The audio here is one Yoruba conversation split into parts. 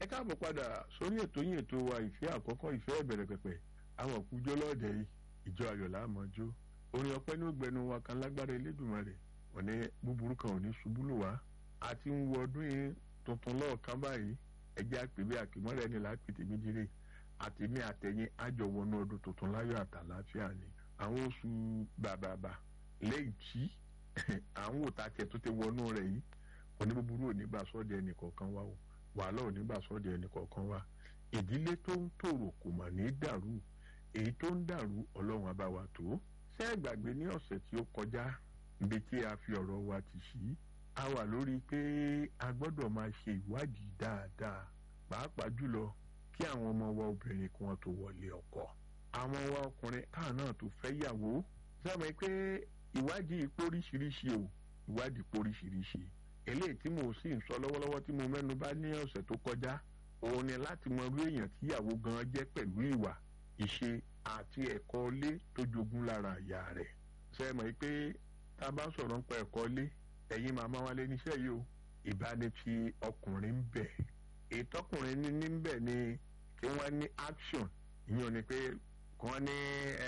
káàbọ̀ padà sórí ètò yín ètò wa ìfẹ́ àkọ́kọ́ ìfẹ́ ìbẹ̀rẹ̀ pẹ̀pẹ̀ àwọn òkújọ́ lọ́ọ̀dẹ̀ yìí ìjọ ayọ̀ láàmọ́jó orin ọpẹ́ ní ògbẹ́nu wa kan lágbára Elédùmarè wọ́n ní búburú kan ò ní ṣubú lù wá àti ń wọ ọdún yìí tuntun lọ́ọ̀kan báyìí ẹjẹ́ àpèbí àkìmọ́rẹ́ ni lápètè méjìlè àtẹ̀mí àtẹ̀yìn àjọ wọnú ọdún tuntun láyọ̀ àtàláfíà ni àwọn oṣù bàbàbà lẹ́yìn tí àwọn òtá tiẹ̀ tó ti wọnú rẹ̀ yìí oníbúburú ò ní gbà sọ́ọ̀dẹ̀ ẹnì kọ̀ọ̀kan wá o wàhálà ò ní gbà sọ́ọ̀dẹ̀ ẹnì kọ̀ọ̀kan wá ìdílé tó ń tòrò kò mà ní dàrú èyí tó ń dàrú ọlọ́run abáwa tó ṣé ẹ gbàgbé ní ọ̀sẹ̀ tí ó kọjá ibi tí a fi ọ̀rọ̀ wa ti sí a wà lórí pé a gbọ́dọ̀ máa ṣe ìwádìí dáadáa pàápàá jùlọ kí àwọn ọmọ wa obìnrin kí wọ́n tó wọlé ọkọ àwọn wa ọkùnrin káà náà tó fẹ́ yàwó sọ́mọ pé ìwádìí póríṣiríṣi o ìwádìí póríṣiríṣi eléyìí tí mo sì ń sọ lọ́wọ́lọ́wọ́ tí mo mẹ́nu bà ní ọ̀sẹ̀ tó kọjá òun ni láti mọ irú èèyàn tíyàwó gan jẹ́ pẹ̀lú ìwà ìṣe àti ẹ̀kọ́ ilé tó jogún lára ìyá rẹ̀ ṣe mọ̀ pé tá a bá sọ̀rọ̀ nípa ẹ̀kọ́ ilé ẹ̀yin màmá wa lé níṣẹ́ yìí o ìbánifi ọkùnrin ń bẹ̀ ìtọ́kùnrin ní níbẹ̀ ni kí wọ́n ní action ìyẹn ni pé kí wọ́n ní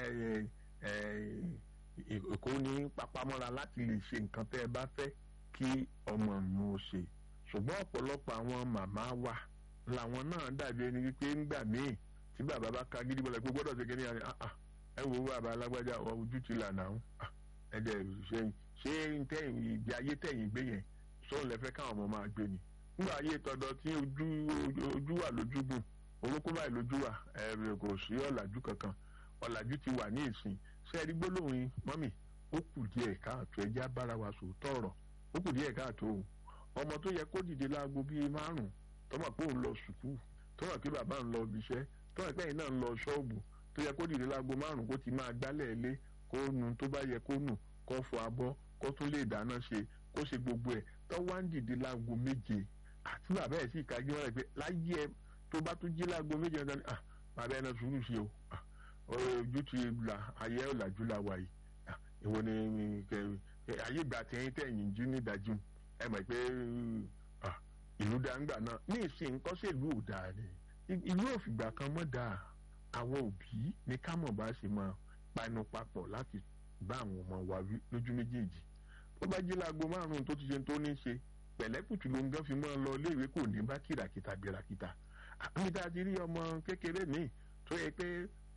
kó ní papamọ́ra láti lè ṣe nǹkan tẹ́ ẹ bá fẹ́ kí ọmọ mi ò ṣe ṣùgbọ́n ọ̀pọ̀lọpọ̀ àwọn màmá wa làwọn náà dàbí ẹni wípé ńgbà míì tí bàbá bá ka gidi bọ́lá pé gbọ́dọ̀ ṣe kíní àná ẹ wo bàbá alágbájá ojú ti là náà ẹ dẹ̀ ṣe ṣé tẹ̀yìn ìgbé ayé tẹ̀yìn gbé yẹn sóun lẹ́fẹ́ káwọn ọmọ máa gbé ni nígbà ayé tọ̀dọ̀ tí ojú ojú wà lójúgùn orúkọ báyìí lójú wà ẹ kò sí ọ̀làjú kankan ọ̀làjú ti wà ní ìsìn ṣé ẹ rí gbólóhùn mọ́mì ó kù díẹ̀ káàtó ẹjá bára wa sòótọ́ ọ̀rọ̀ ó kù díẹ̀ káàtó o ọmọ tó yẹ kó dìde láago bíi márùn tọmọ pé òun lọ sùkúù tọmọ pé bàbá ń lọ ibiṣẹ́ tọmọ pé ẹ̀yin náà ń lọ ṣọ́ọ̀bù tó yẹ kó dìde láago márùn kó ti máa gbálẹ̀ ilé kó nu tó bá yẹ kó nù kó fọ abọ́ kó tún lè dáná ṣe kó ṣe gbogbo ẹ̀ tó wá ń dìde láago méje àti bàbá ẹ̀ sì kájú wọn rẹ̀ pé láyé ẹ tó bá tún jí láago méje ẹ̀ tán ah bàbá ẹ̀ náà sùúrù ṣe o ojú ti là ayé ọ̀làjú la wà yìí ìwọ ni ayé ìgbà tẹ̀yìn tẹ̀yìn jí ní ìdájú ẹ mọ̀ pé ìlú dáńgbà náà ní ìsìn nǹkan sí ìlú ò dáa ni ìlú òfìgbà kan mọ́ dáa àwọn òbí ní ká mọ̀ bá ṣe máa panu papọ̀ láti bá àwọn ọmọ wa wí lójú méjèèjì tó bá jí láago márùn-ún tó ti ṣe tó ní ṣe pẹ̀lẹ́kùtù ló ń gán fi máa lọ iléèwé kò ní bá kìràkìtà gbérakìtà àmì tá a ti rí ọmọ kékeré míì tó yẹ pé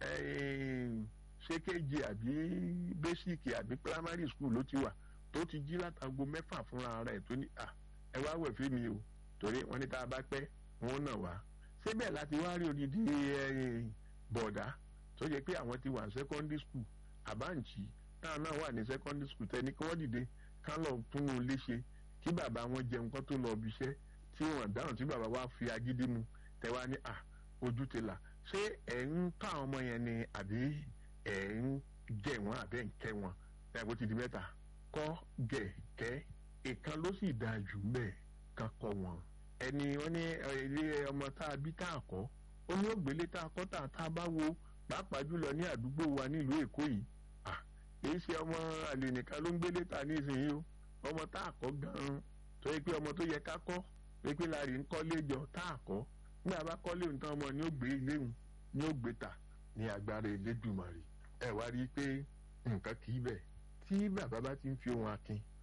ṣé kéje àbí bẹ́síìkì àbí primary school ló ti wà tó ti jí látago mẹ́fà fúnra rẹ̀ tó ní à ẹ wá wẹ̀ fún mi o torí wọ́n ní tá a bá pẹ́ wọ́n nà wá síbẹ̀ láti wá rí odidi bọ̀dá tó yẹ pé àwọn ti wà ní secondary school àbáǹtì táwọn náà wà ní secondary school tẹ́ni kí wọ́n dìde ká lọ tún un léṣe kí bàbá wọn jẹun kó tó lọ ibi iṣẹ́ tí wọ́n dáhùn tí bàbá wa fi agídí mu tẹ́wá ní à ojú ti là ṣé ẹ̀ ń ká àwọn ọmọ yẹn ni àbí ẹ̀ ń jẹ wọn àbẹ́ ń kẹ́ wọn ẹ̀ kó ti di mẹ́ta kọ́ gẹ̀ kẹ́ ìkan ló sì dáa jù mẹ́ẹ̀ kan kọ́ wọn. ẹni wọn ní ilé ọmọ tá a bí tá a kọ́ ó ní ògbélé tá a kọ́ tá a bá wo pàápàá jùlọ ní àdúgbò wa nílùú èkó yìí èyí ṣe ọmọ àlè nìkan ló ń gbélé ta ní ìsinyìí o ọmọ tá a kọ́ gan-an tó yẹ pé ọmọ tó yẹ ká kọ́ pé pé láàrin ń kọ́lé jọ tá a kọ́ nígbà bá kọ́lé nǹkan ọmọ ni ó gbé iléhùn ni ó gbé ta ní agbára Elédùmarè ẹ wá rí i pé nǹkan kì í bẹ̀ tí bàbá bá ti ń fi ohun akin